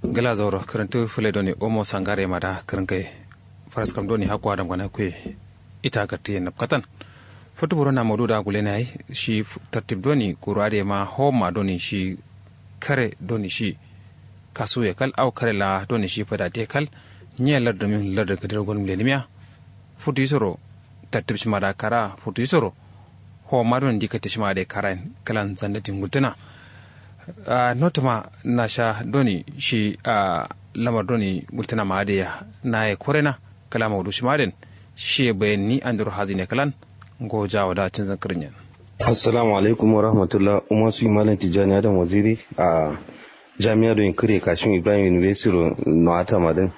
gala zauro karantu fule doni omo sangare mada karankai faras kam doni hakwa adam gana kwe ita gatti na katan fotu buru na modu da gule na shi tartib doni kurade ma homa doni shi kare doni shi kasu ya kal au kare la doni shi fada te kal nye lar domin lar da gadar gonum lenimiya futu isoro tartib shi mada kara futu isoro homa doni dikata shi mada kara kalan zandatin gutuna Uh, notama na sha doni shi a uh, lamar doni gultana maadiya na ya korena kala maudu shi maden shi bayan ni an duru hazine kalan goja wa da cin zankarin yan assalamu alaikum wa rahmatullah umar su malam tijjani adam waziri a jami'ar don kire kashin ibrahim university na ata madin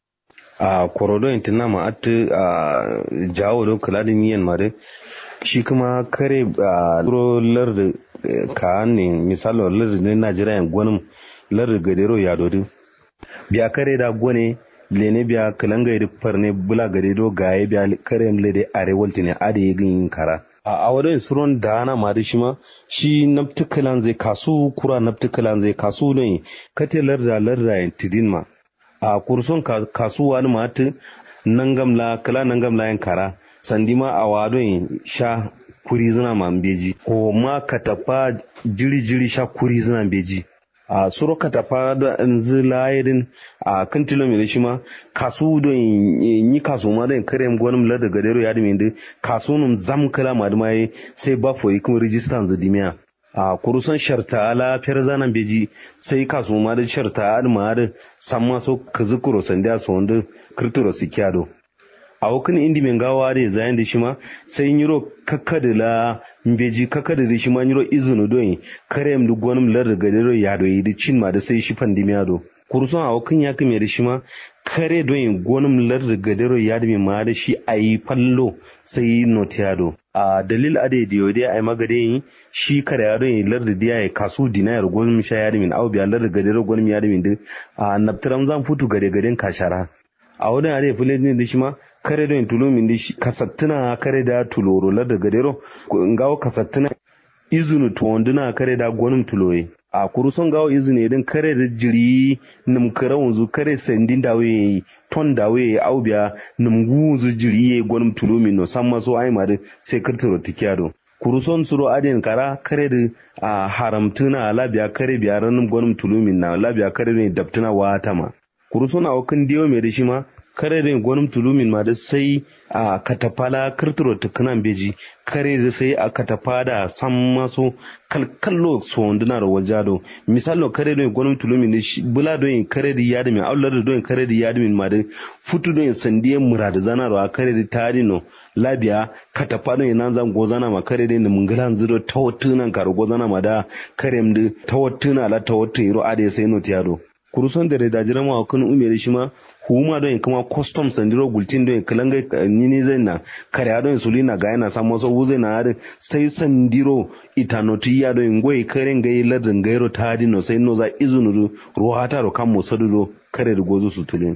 a korodo intina ma atu a jawo don kula da niyan madin shi kuma kare a lar da ka ne misalo lar ne najeriya yan gwanin lar gadero ya dodi biya kare da gwane lene biya kalanga da farne bula gadero gaye biya kare mle da arewalti ne ade yin kara a awadon suron da ana ma da shi ma shi naftukalan zai kasu kura naftukalan zai kasu ne kate larda larda yan tidin ma a kurson kasuwa ni ma ta nangamla kala nangamla yan kara sandima a wadon sha kuri zina man beji ko ma katafa jiri jiri sha kuri zina beji a suro katafa da nzi layedin a kan tilomita shi ma kasu don yi kasu ma don kare gwanin lada gadero ya dimi da kasu nun zam kala ma dima sai ba foyi kuma rijistan za dimiya a kurusan sharta ala fiyar zanen beji sai kasu ma da sharta adima da san maso kazi kuro sandiya su wanda kirturo su kyado a wakan indi min gawa da zayan da shi ma sai yiro kakada la mbeji kakada da shi ma yiro izunu don kare mu gwanin lar da gadero ya do yi cin ma da sai shi pandemi do kurson a wakan ya kame da shi ma kare don gwanin lar da gadero ya da ma da shi ayi fallo sai notiado a dalil ade da yau dai ai magade yi shi kare ya don lar da diya kasu dinayar gwanin sha ya da min au biya lar da gadero gwanin ya da min da a naftaram zan futu gade gaden kashara a wurin are fulani da shi ma kare da tulo min da shi kasattuna kare da tuloro la da gadero ngawo kasattuna izunu tuwanduna kare da gwanin tuloye a kuruson gawo izini idan kare da jiri nim kare wanzu kare sandin dawe ton dawe au biya nim guzu jiri ye gwanin tulo min no san maso ai ma da sai kirtiro tikiyado kuruson suro adin kara kare da a haramtuna labiya kare biya ranin gwanin tulo min na labiya kare ne daftuna wata ma kuruson a wakan diyo mai da shi ma kare da gwanin tulumin ma da sai a katafala kirtiro tukunan beji kare da sai a katafada san maso kalkallo sonduna da wajado misalo kare da gwanin tulumin da shi bula don kare da yadimin aular da don kare da yadimin ma da futu don sandiye mura da zanarwa kare da tarino labiya katafa don yana zan gozana ma kare da mungalan zuro tawattunan karo gozana ma da kare da tawattuna la tawattu iro ade sai no tiyado kuruson da da jira ma kan umere shi ma huma don kuma custom sandiro gultin don kalanga nini zai na kare don sulina ga yana samu so wuze na harin sai sandiro itanoti ya don goyi karen gai ladin gairo ta dino sai no za izunu ruwa ta ro kan musadu kare da gozo su tulin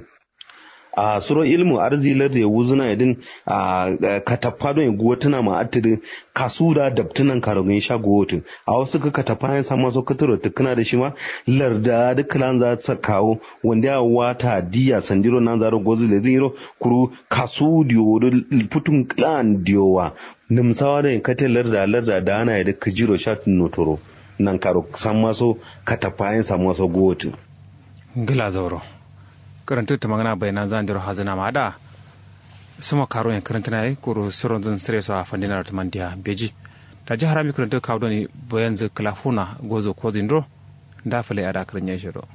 a suro ilmu arzilar da ya wuzuna idin a katappa don guwa tana ma atiri kasu da dabtunan karogin sha guwotin a wasu ka katappa ya samu so katuro tukuna da shi ma larda duk lan za ta kawo wanda ya wata diya sandiro nan zaro gozi da ziro kuru kasu diyo da putun klan diyowa nimsawa da katin larda larda da ana da kajiro sha notoro nan karo san maso katappa ya samu so guwotin. Gila zauro. karanta ta magana bayanan zan diro hazina ma da suma karo yan karanta na yi kuro siron zan sire su a fandina da mandiya beji da ji harami karanta kawo ni bayan zai kalafuna gozo ko zindro da fale a da karin ya shiro.